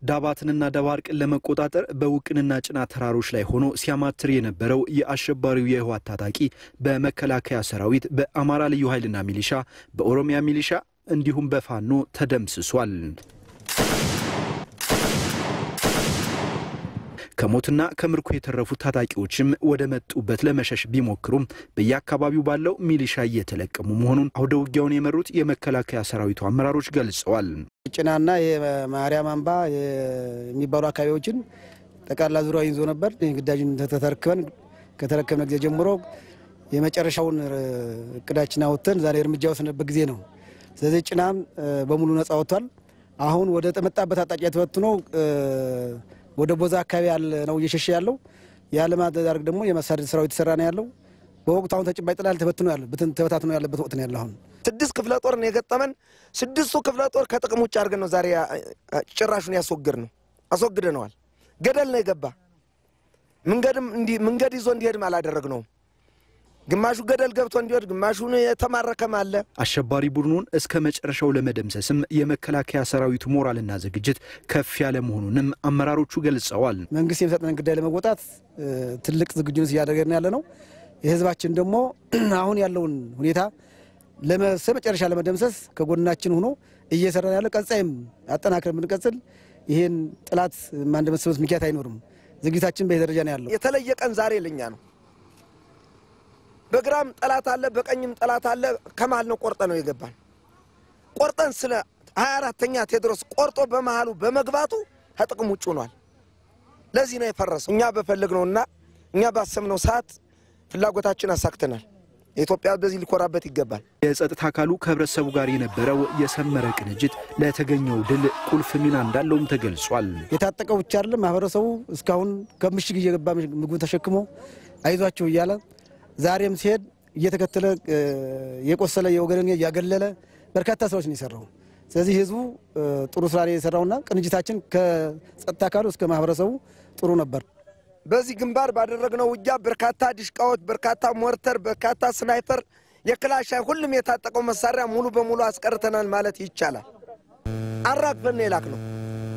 ዳባትንና ደባርቅን ለመቆጣጠር በውቅንና ጭና ተራሮች ላይ ሆኖ ሲያማትር የነበረው የአሸባሪው የህወሓት ታጣቂ በመከላከያ ሰራዊት፣ በአማራ ልዩ ኃይልና ሚሊሻ፣ በኦሮሚያ ሚሊሻ እንዲሁም በፋኖ ተደምስሷል። ከሞትና ከምርኮ የተረፉት ታጣቂዎችም ወደ መጡበት ለመሸሽ ቢሞክሩም በየአካባቢው ባለው ሚሊሻ እየተለቀሙ መሆኑን አውደ ውጊያውን የመሩት የመከላከያ ሰራዊቱ አመራሮች ገልጸዋል። ጭናና የማርያም አምባ የሚባሉ አካባቢዎችን ጠቅላላ ዙሪያ ይዞ ነበር። ግዳጅን ተተረክበን ከተረከብነ ጊዜ ጀምሮ የመጨረሻውን እቅዳችን አወጥተን ዛሬ እርምጃ ወስነበት ጊዜ ነው። ስለዚህ ጭናም በሙሉ ነጻ ወጥቷል። አሁን ወደ ተመጣበት አቅጣጫ ተበትኖ ወደ ቦዛ አካባቢ ያለ ነው እየሸሸ ያለው። ያለማድረግ ደግሞ የመሳደድ ስራው የተሰራ ነው ያለው። በወቅቱ አሁን ተጨባጭ ጥላል ተበትኖ ያለ ተበታትኖ ያለበት ወቅት ነው ያለ። አሁን ስድስት ክፍለ ጦር ነው የገጠመን። ስድስቱ ክፍለ ጦር ከጥቅም ውጭ አድርገን ነው ዛሬ ጭራሹን ያስወግድ ነው አስወግደነዋል። ገደል ነው የገባ መንገድም መንገድ ይዞ እንዲሄድም አላደረግነውም። ግማሹ ገደል ገብቶ እንዲወድ ግማሹን የተማረከም አለ። አሸባሪ ቡድኑን እስከ መጨረሻው ለመደምሰስም የመከላከያ ሰራዊቱ ሞራልና ዝግጅት ከፍ ያለ መሆኑንም አመራሮቹ ገልጸዋል። መንግስት የሚሰጠንን ጉዳይ ለመወጣት ትልቅ ዝግጁነት እያደረገን ያለ ነው። የህዝባችን ደግሞ አሁን ያለውን ሁኔታ ለመሰ መጨረሻ ለመደምሰስ ከጎናችን ሆኖ እየሰራ ያለ ቀጣይም አጠናክረን ብንቀጽል ይህን ጠላት ማንደመስበት ምክንያት አይኖርም። ዝግጅታችን በዚህ ደረጃ ነው ያለው። የተለየ ቀን ዛሬ ለኛ ነው። በግራም ጠላት አለ፣ በቀኝም ጠላት አለ። ከመሀል ነው ቆርጠ ነው የገባን። ቆርጠን ስለ ሀያ አራተኛ ቴዎድሮስ ቆርጦ በመሀሉ በመግባቱ ከጥቅም ውጭ ሆኗል። ለዚህ ነው የፈረሰው። እኛ በፈለግነውና እኛ ባሰብነው ሰዓት ፍላጎታችን አሳክተናል። የኢትዮጵያ በዚህ ሊኮራበት ይገባል። የጸጥታ አካሉ ከህብረተሰቡ ጋር የነበረው የሰመረ ቅንጅት ለተገኘው ድል ቁልፍ ሚና እንዳለውም ተገልጿል። የታጠቀው ብቻ አይደለም፣ ማህበረሰቡ እስካሁን ከምሽግ እየገባ ምግቡ ተሸክሞ አይዟቸው እያለ ዛሬም ሲሄድ እየተከተለ የቆሰለ የወገንን እያገለለ በርካታ ስራዎች ነው የሰራው። ስለዚህ ህዝቡ ጥሩ ስራ የሰራውና ቅንጅታችን ከጸጥታ አካሉ እስከ ማህበረሰቡ ጥሩ ነበር። በዚህ ግንባር ባደረግነው ውጊያ በርካታ ዲሽቃዎች፣ በርካታ ሞርተር፣ በርካታ ስናይፐር፣ የክላሽ ሁሉም የታጠቀው መሳሪያ ሙሉ በሙሉ አስቀርተናል ማለት ይቻላል። አራግፈን የላክ ነው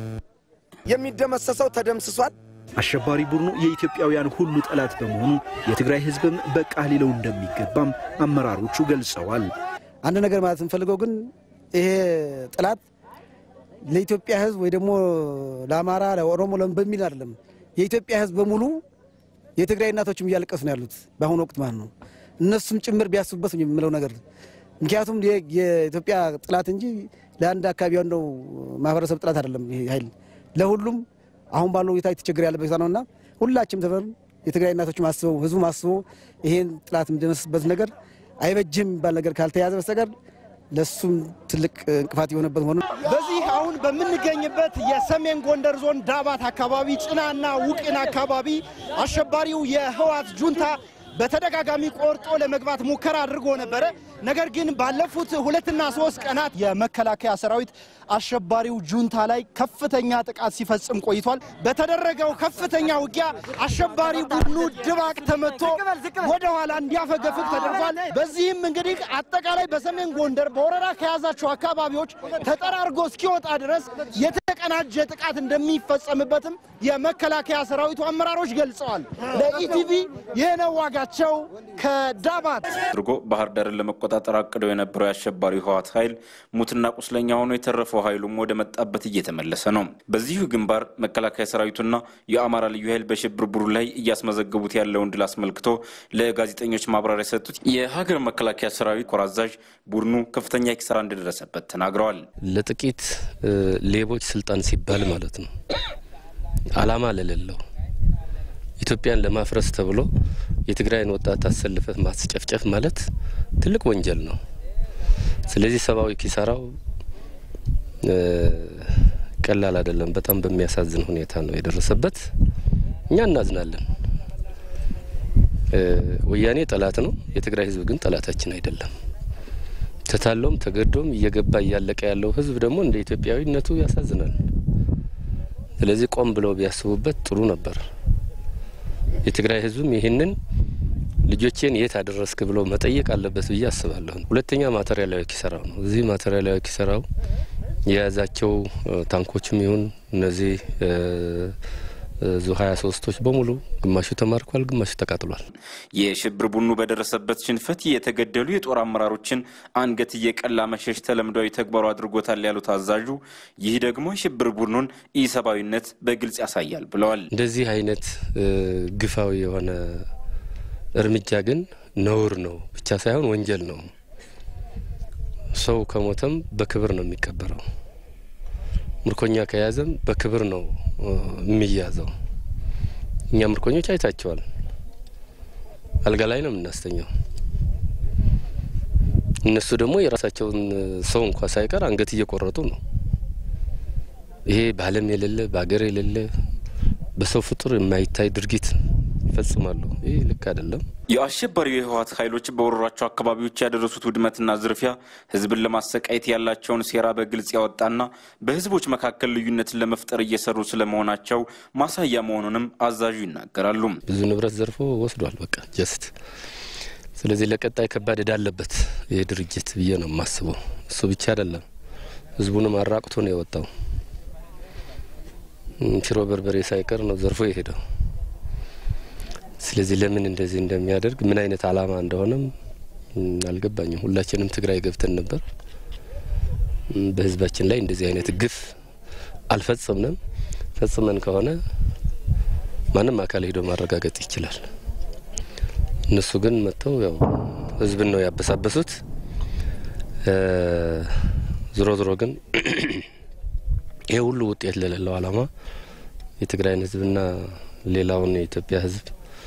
የሚደመሰሰው ተደምስሷል። አሸባሪ ቡድኑ የኢትዮጵያውያን ሁሉ ጠላት በመሆኑ የትግራይ ህዝብም በቃ ሊለው እንደሚገባም አመራሮቹ ገልጸዋል። አንድ ነገር ማለት እንፈልገው ግን ይሄ ጠላት ለኢትዮጵያ ህዝብ ወይ ደግሞ ለአማራ፣ ለኦሮሞ በሚል አይደለም። የኢትዮጵያ ህዝብ በሙሉ የትግራይ እናቶችም እያለቀሱ ነው ያሉት በአሁኑ ወቅት ማለት ነው። እነሱም ጭምር ቢያስቡበት የምለው ነገር ምክንያቱም የኢትዮጵያ ጠላት እንጂ ለአንድ አካባቢ ያለው ማህበረሰብ ጠላት አይደለም። ይሄ ኃይል ለሁሉም አሁን ባለው ሁኔታ የተቸገረ ያለበት ነውና ሁላችንም ተፈር የትግራይ እናቶችም አስበው ህዝቡም አስበው ይሄን ጠላት የምደመስስበት ነገር አይበጅም የሚባል ነገር ካልተያዘ በስተቀር ለሱም ትልቅ እንቅፋት የሆነበት መሆኑን በዚህ አሁን በምንገኝበት የሰሜን ጎንደር ዞን ዳባት አካባቢ ጭናና ውቅን አካባቢ አሸባሪው የህወሓት ጁንታ በተደጋጋሚ ቆርጦ ለመግባት ሙከራ አድርጎ ነበረ። ነገር ግን ባለፉት ሁለትና ሶስት ቀናት የመከላከያ ሰራዊት አሸባሪው ጁንታ ላይ ከፍተኛ ጥቃት ሲፈጽም ቆይቷል። በተደረገው ከፍተኛ ውጊያ አሸባሪ ቡድኑ ድባቅ ተመቶ ወደ ኋላ እንዲያፈገፍግ ተደርጓል። በዚህም እንግዲህ አጠቃላይ በሰሜን ጎንደር በወረራ ከያዛቸው አካባቢዎች ተጠራርጎ እስኪወጣ ድረስ የተቀናጀ ጥቃት እንደሚፈጸምበትም የመከላከያ ሰራዊቱ አመራሮች ገልጸዋል። ለኢቲቪ ይህነው ዋጋቸው ከዳባት አድርጎ ባህር ዳርን ለመቆጣጠር አቅደው የነበረው የአሸባሪው ህወሓት ኃይል ሙትና ቁስለኛ ሆኖ የተረፈው ኃይሉም ወደ መጣበት እየተመለሰ ነው። በዚሁ ግንባር መከላከያ ሰራዊቱና የአማራ ልዩ ኃይል በሽብር ቡድኑ ላይ እያስመዘገቡት ያለውን ድል አስመልክቶ ለጋዜጠኞች ማብራሪያ የሰጡት የሀገር መከላከያ ሰራዊት ኮር አዛዥ ቡድኑ ከፍተኛ ኪሳራ እንደደረሰበት ተናግረዋል። ለጥቂት ሌቦች ስልጣን ሲባል ማለት ነው አላማ ለሌለው ኢትዮጵያን ለማፍረስ ተብሎ የትግራይን ወጣት አሰልፈት ማስጨፍጨፍ ማለት ትልቅ ወንጀል ነው። ስለዚህ ሰብአዊ ኪሳራው ቀላል አይደለም። በጣም በሚያሳዝን ሁኔታ ነው የደረሰበት። እኛ እናዝናለን። ወያኔ ጠላት ነው። የትግራይ ህዝብ ግን ጠላታችን አይደለም። ተታሎም ተገዶም እየገባ እያለቀ ያለው ህዝብ ደግሞ እንደ ኢትዮጵያዊነቱ ያሳዝናል። ስለዚህ ቆም ብለው ቢያስቡበት ጥሩ ነበር። የትግራይ ህዝብም ይህንን ልጆቼን የት አደረስክ ብሎ መጠየቅ አለበት ብዬ አስባለሁ። ሁለተኛ ማቴሪያላዊ ኪሰራው ነው። እዚህ ማቴሪያላዊ ኪሰራው የያዛቸው ታንኮችም ይሁን እነዚህ ዙ ሀያ ሶስቶች በሙሉ ግማሹ ተማርኳል፣ ግማሹ ተቃጥሏል። የሽብር ቡድኑ በደረሰበት ሽንፈት የተገደሉ የጦር አመራሮችን አንገት እየቀላ መሸሽ ተለምዷዊ ተግባሩ አድርጎታል ያሉት አዛዡ፣ ይህ ደግሞ የሽብር ቡድኑን ኢሰብአዊነት በግልጽ ያሳያል ብለዋል። እንደዚህ አይነት ግፋዊ የሆነ እርምጃ ግን ነውር ነው ብቻ ሳይሆን ወንጀል ነው። ሰው ከሞተም በክብር ነው የሚቀበረው። ምርኮኛ ከያዘም በክብር ነው የሚያዘው። እኛ ምርኮኞች አይታቸዋል። አልጋ ላይ ነው የምናስተኛው። እነሱ ደግሞ የራሳቸውን ሰው እንኳ ሳይቀር አንገት እየቆረጡ ነው። ይሄ በዓለም የሌለ በሀገር የሌለ በሰው ፍጡር የማይታይ ድርጊት ይፈጽማሉ። ይህ ልክ አይደለም። የአሸባሪው የህወሓት ኃይሎች በወረሯቸው አካባቢዎች ያደረሱት ውድመትና ዝርፊያ ህዝብን ለማሰቃየት ያላቸውን ሴራ በግልጽ ያወጣና በህዝቦች መካከል ልዩነትን ለመፍጠር እየሰሩ ስለመሆናቸው ማሳያ መሆኑንም አዛዡ ይናገራሉ። ብዙ ንብረት ዘርፎ ወስዷል። በቃ ጀስት ስለዚህ ለቀጣይ ከባድ እዳ አለበት ይህ ድርጅት ብዬ ነው የማስበው። እሱ ብቻ አይደለም፣ ህዝቡንም አራቅቶ ነው የወጣው። ሽሮ በርበሬ ሳይቀር ነው ዘርፎ የሄደው። ስለዚህ ለምን እንደዚህ እንደሚያደርግ ምን አይነት አላማ እንደሆነም አልገባኝም። ሁላችንም ትግራይ ገብተን ነበር። በህዝባችን ላይ እንደዚህ አይነት ግፍ አልፈጸምንም። ፈጽመን ከሆነ ማንም አካል ሄዶ ማረጋገጥ ይችላል። እነሱ ግን መጥተው ያው ህዝብን ነው ያበሳበሱት። ዝሮ ዝሮ ግን ይሄ ሁሉ ውጤት ለሌለው አላማ የትግራይን ህዝብና ሌላውን የኢትዮጵያ ህዝብ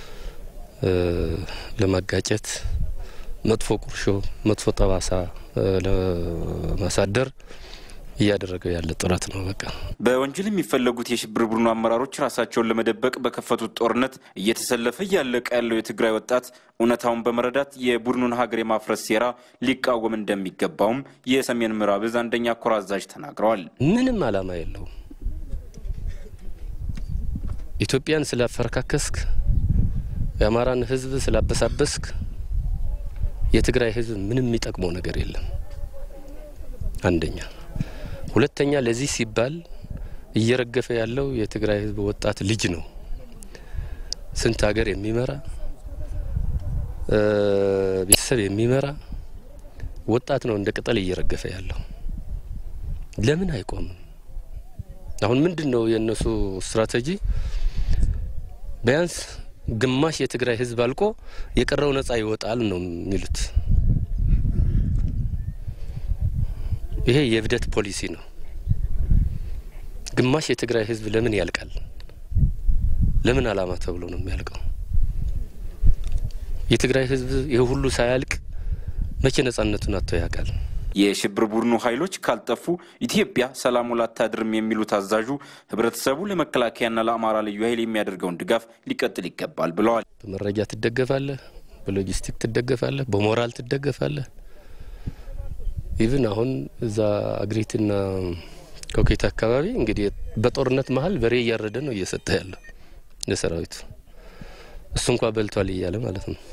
ለማጋጨት መጥፎ ቁርሾ፣ መጥፎ ጠባሳ ለማሳደር እያደረገው ያለ ጥረት ነው። በቃ በወንጀል የሚፈለጉት የሽብር ቡድኑ አመራሮች ራሳቸውን ለመደበቅ በከፈቱት ጦርነት እየተሰለፈ እያለቀ ያለው የትግራይ ወጣት እውነታውን በመረዳት የቡድኑን ሀገር የማፍረስ ሴራ ሊቃወም እንደሚገባውም የሰሜን ምዕራብ እዝ አንደኛ ኮር አዛዥ ተናግረዋል። ምንም አላማ የለውም። ኢትዮጵያን ስላፈረካከስክ የአማራን ህዝብ ስላበሳበስክ የትግራይ ህዝብ ምንም የሚጠቅመው ነገር የለም። አንደኛ። ሁለተኛ ለዚህ ሲባል እየረገፈ ያለው የትግራይ ህዝብ ወጣት ልጅ ነው። ስንት ሀገር የሚመራ ቤተሰብ የሚመራ ወጣት ነው እንደ ቅጠል እየረገፈ ያለው። ለምን አይቆምም? አሁን ምንድን ነው የእነሱ ስትራቴጂ? ቢያንስ ግማሽ የትግራይ ህዝብ አልቆ የቀረው ነጻ ይወጣል ነው የሚሉት። ይሄ የእብደት ፖሊሲ ነው። ግማሽ የትግራይ ህዝብ ለምን ያልቃል? ለምን አላማ ተብሎ ነው የሚያልቀው? የትግራይ ህዝብ ይህ ሁሉ ሳያልቅ መቼ ነጻነቱን አጥቶ ያውቃል? የሽብር ቡድኑ ኃይሎች ካልጠፉ ኢትዮጵያ ሰላም ውላ አታድርም የሚሉት አዛዡ ህብረተሰቡ ለመከላከያና ለአማራ ልዩ ኃይል የሚያደርገውን ድጋፍ ሊቀጥል ይገባል ብለዋል። በመረጃ ትደገፋለህ፣ በሎጂስቲክ ትደገፋለህ፣ በሞራል ትደገፋለህ። ኢቭን አሁን እዛ አግሪትና ኮኬት አካባቢ እንግዲህ በጦርነት መሀል በሬ እያረደ ነው እየሰጠ ያለው ለሰራዊቱ እሱ እንኳ በልቷል እያለ ማለት ነው።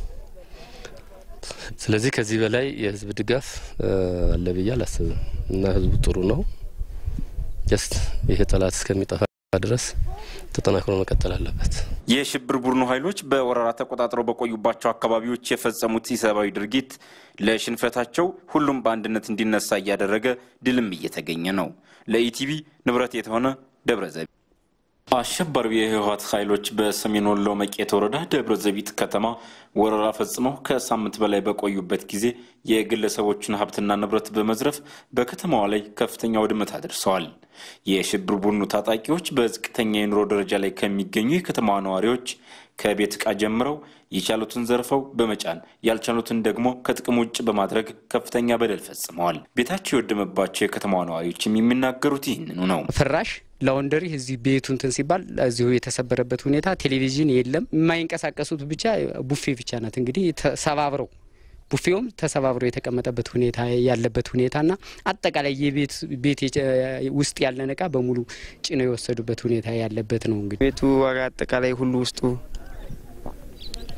ስለዚህ ከዚህ በላይ የህዝብ ድጋፍ አለ ብዬ አላስብም እና ህዝቡ ጥሩ ነው። ጀስት ይሄ ጠላት እስከሚጠፋ ድረስ ተጠናክሮ መቀጠል አለበት። የሽብር ቡድኑ ኃይሎች በወረራ ተቆጣጥረው በቆዩባቸው አካባቢዎች የፈጸሙት ኢሰብአዊ ድርጊት ለሽንፈታቸው ሁሉም በአንድነት እንዲነሳ እያደረገ ድልም እየተገኘ ነው። ለኢቲቪ ንብረት የተሆነ ደብረ ዘቢጥ አሸባሪው የህወሓት ኃይሎች በሰሜን ወሎ መቄት ወረዳ ደብረ ዘቢጥ ከተማ ወረራ ፈጽመው ከሳምንት በላይ በቆዩበት ጊዜ የግለሰቦችን ሀብትና ንብረት በመዝረፍ በከተማዋ ላይ ከፍተኛ ውድመት አድርሰዋል። የሽብር ቡድኑ ታጣቂዎች በዝቅተኛ የኑሮ ደረጃ ላይ ከሚገኙ የከተማዋ ነዋሪዎች ከቤት ዕቃ ጀምረው የቻሉትን ዘርፈው በመጫን ያልቻሉትን ደግሞ ከጥቅም ውጭ በማድረግ ከፍተኛ በደል ፈጽመዋል። ቤታቸው የወደመባቸው የከተማዋ ነዋሪዎችም የሚናገሩት ይህንኑ ነው። ፍራሽ ላውንደሪ እዚህ ቤቱ እንትን ሲባል እዚሁ የተሰበረበት ሁኔታ፣ ቴሌቪዥን የለም። የማይንቀሳቀሱት ብቻ ቡፌ ብቻ ናት። እንግዲህ ተሰባብረው ቡፌውም ተሰባብሮ የተቀመጠበት ሁኔታ ያለበት ሁኔታና አጠቃላይ የቤት ቤት ውስጥ ያለን እቃ በሙሉ ጭነው የወሰዱበት ሁኔታ ያለበት ነው። እንግዲህ ቤቱ ዋጋ አጠቃላይ ሁሉ ውስጡ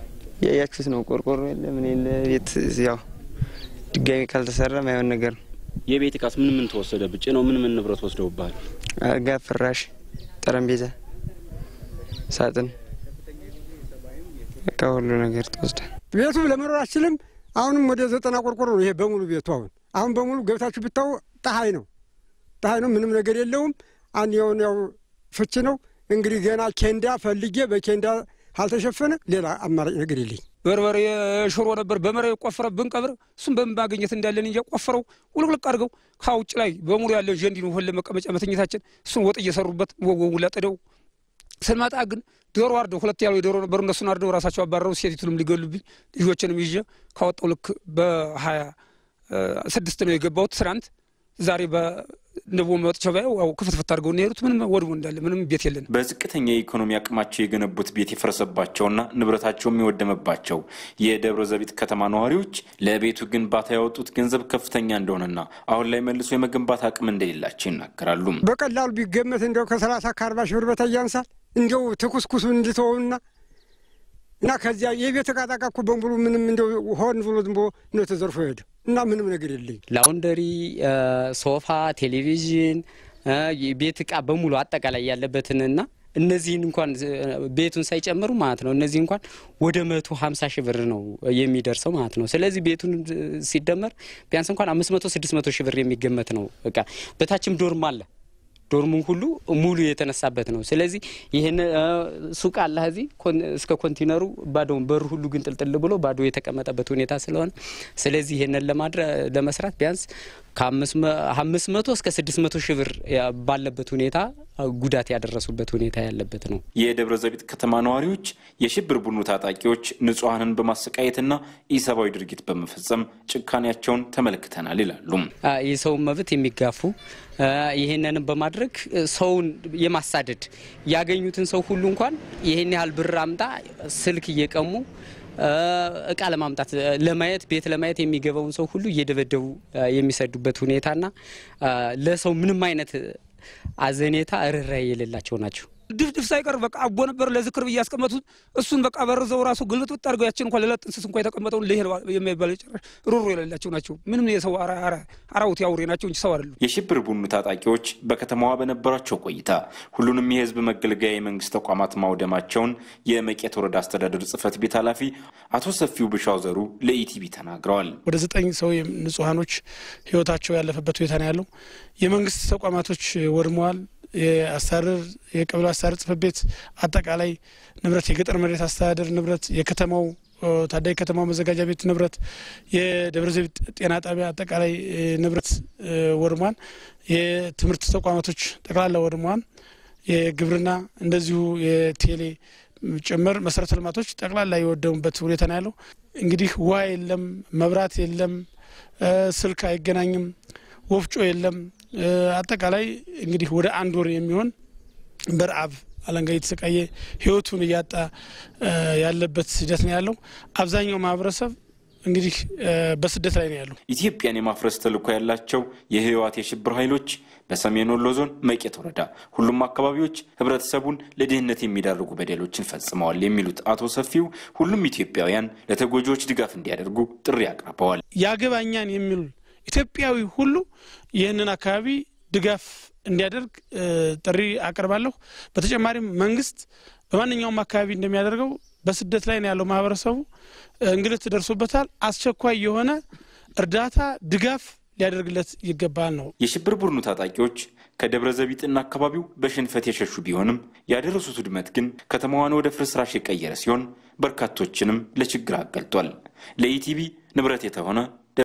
ያያችሁት ነው። ቆርቆሮ የለ ምን የለ ቤት ያው ድጋሚ ካልተሰራ ማይሆን ነገር ነው። የቤት እቃስ ምን ምን ተወሰደ? ብጭ ነው ምን ምን ንብረት ወስደውብሃል? አልጋ፣ ፍራሽ፣ ጠረጴዛ፣ ሳጥን በቃ ሁሉ ነገር ተወስዷል። ቤቱ ለመኖር አችልም። አሁንም ወደ ዘጠና ቆርቆሮ ነው ይሄ በሙሉ ቤቱ። አሁን አሁን በሙሉ ገብታችሁ ብታው ፀሐይ ነው ፀሐይ ነው። ምንም ነገር የለውም። አንድ የሆነ ያው ፍች ነው እንግዲህ ገና ኬንዳ ፈልጌ በኬንዳ አልተሸፈነ ሌላ አማራጭ ነገር የለኝ። በርበሬ ሽሮ ነበር በመሬት ቆፍረ ብንቀብር እሱም በምን ማግኘት እንዳለን እንጂ ቆፍረው ውልቅልቅ አድርገው ከውጭ ላይ በሙሉ ያለን ጀንዲ ነው ሁለ መቀመጫ መተኘታችን እሱን ወጥ እየሰሩበት ወወው ለጥደው ስንመጣ ግን ዶሮ አርደው ሁለት ያሉ የዶሮ ነበሩ እነሱን አርደው ራሳቸው አባረው ሴቲቱንም ሊገሉብኝ ልጆችንም ይዤ ካወጣው ልክ በሀያ ስድስት ነው የገባሁት ትናንት ዛሬ በንቦ መጥቼ ባየው ክፍትፍት አድርገው የሄዱት ምንም ወድሞ እንዳለ ምንም ቤት የለን። በዝቅተኛ የኢኮኖሚ አቅማቸው የገነቡት ቤት የፈረሰባቸውና ንብረታቸውም የወደመባቸው የደብረ ዘቢጥ ከተማ ነዋሪዎች ለቤቱ ግንባታ ያወጡት ገንዘብ ከፍተኛ እንደሆነና አሁን ላይ መልሶ የመገንባት አቅም እንደሌላቸው ይናገራሉ። በቀላሉ ቢገመት እንዲያው ከሰላሳ ከአርባ ሺህ ብር በታይ ያንሳል። እንዲያው ትኩስኩሱ እንድተውና እና ከዚያ የቤት እቃ ጣቃ እኮ በሙሉ ምንም እንደው ሆን ብሎ ዝም ብሎ ነው ተዘርፎ ሄደ እና ምንም ነገር የለኝ። ላውንደሪ፣ ሶፋ፣ ቴሌቪዥን፣ ቤት እቃ በሙሉ አጠቃላይ ያለበትንና እነዚህን እንኳን ቤቱን ሳይጨምሩ ማለት ነው እነዚህ እንኳን ወደ መቶ ሀምሳ ሺህ ብር ነው የሚደርሰው ማለት ነው። ስለዚህ ቤቱን ሲደመር ቢያንስ እንኳን አምስት መቶ ስድስት መቶ ሺህ ብር የሚገመት ነው እቃ በታችም ዶርም አለ ዶርሙ ሁሉ ሙሉ የተነሳበት ነው። ስለዚህ ይህን ሱቅ አለ እዚህ እስከ ኮንቲነሩ ባዶ በሩ ሁሉ ግን ጥልጥል ብሎ ባዶ የተቀመጠበት ሁኔታ ስለሆነ ስለዚህ ይህንን ለመስራት ቢያንስ ከአምስት መቶ እስከ ስድስት መቶ ሺህ ብር ባለበት ሁኔታ ጉዳት ያደረሱበት ሁኔታ ያለበት ነው። የደብረ ዘቢጥ ከተማ ነዋሪዎች የሽብር ቡድኑ ታጣቂዎች ንጹሐንን በማሰቃየትና ኢሰብአዊ ድርጊት በመፈጸም ጭካኔያቸውን ተመልክተናል ይላሉ። የሰውን መብት የሚጋፉ ይህንንም በማድረግ ሰውን የማሳደድ ያገኙትን ሰው ሁሉ እንኳን ይህን ያህል ብር አምጣ ስልክ እየቀሙ እቃ ለማምጣት ለማየት ቤት ለማየት የሚገባውን ሰው ሁሉ እየደበደቡ የሚሰዱበት ሁኔታና ለሰው ምንም አይነት አዘኔታ ርኅራኄ የሌላቸው ናቸው። ድፍድፍ ሳይቀር በቃ አቦ ነበር ለዝክር ብዬ ያስቀመጡት እሱን በቃ በርዘው ራሱ ግልጥጥ አድርገው ያችን እንኳ ሌላ ጥንስስ እንኳ የተቀመጠውን ልሄል የማይባል ጭራሽ ሩሩ የሌላቸው ናቸው። ምንም የሰው አራውት ያውሬ ናቸው እንጂ ሰው አይደሉም። የሽብር ቡድኑ ታጣቂዎች በከተማዋ በነበራቸው ቆይታ ሁሉንም የህዝብ መገልገያ የመንግስት ተቋማት ማውደማቸውን የመቄት ወረዳ አስተዳደር ጽህፈት ቤት ኃላፊ አቶ ሰፊው ብሻው ዘሩ ለኢቲቪ ተናግረዋል። ወደ ዘጠኝ ሰው ንጹሐኖች ህይወታቸው ያለፈበት ሁኔታ ነው ያለው። የመንግስት ተቋማቶች ወድመዋል። የአስተዳደር የቀበሌ አስተዳደር ጽህፈት ቤት አጠቃላይ ንብረት፣ የገጠር መሬት አስተዳደር ንብረት፣ የከተማው ታዳጊ ከተማው መዘጋጃ ቤት ንብረት፣ የደብረ ዘይት ጤና ጣቢያ አጠቃላይ ንብረት ወድሟል። የትምህርት ተቋማቶች ጠቅላላ ወድሟል። የግብርና እንደዚሁ የቴሌ ጭምር መሰረተ ልማቶች ጠቅላላ የወደሙበት ሁኔታ ነው ያለው። እንግዲህ ውሃ የለም፣ መብራት የለም፣ ስልክ አይገናኝም፣ ወፍጮ የለም። አጠቃላይ እንግዲህ ወደ አንድ ወር የሚሆን በረአብ አለንጋ እየተሰቃየ ህይወቱን እያጣ ያለበት ሂደት ነው ያለው። አብዛኛው ማህበረሰብ እንግዲህ በስደት ላይ ነው ያለው። ኢትዮጵያን የማፍረስ ተልዕኮ ያላቸው የህወሓት የሽብር ኃይሎች በሰሜን ወሎ ዞን መቄት ወረዳ ሁሉም አካባቢዎች ህብረተሰቡን ለድህነት የሚዳርጉ በደሎችን ፈጽመዋል የሚሉት አቶ ሰፊው ሁሉም ኢትዮጵያውያን ለተጎጂዎች ድጋፍ እንዲያደርጉ ጥሪ አቅርበዋል። ያገባኛን የሚሉ ኢትዮጵያዊ ሁሉ ይህንን አካባቢ ድጋፍ እንዲያደርግ ጥሪ አቀርባለሁ። በተጨማሪም መንግስት በማንኛውም አካባቢ እንደሚያደርገው በስደት ላይ ነው ያለው ማህበረሰቡ እንግልት ደርሶበታል። አስቸኳይ የሆነ እርዳታ ድጋፍ ሊያደርግለት ይገባል ነው። የሽብር ቡድኑ ታጣቂዎች ከደብረ ዘቢጥና አካባቢው በሽንፈት የሸሹ ቢሆንም ያደረሱት ውድመት ግን ከተማዋን ወደ ፍርስራሽ የቀየረ ሲሆን በርካቶችንም ለችግር አጋልጧል። ለኢቲቪ ንብረት የተሆነ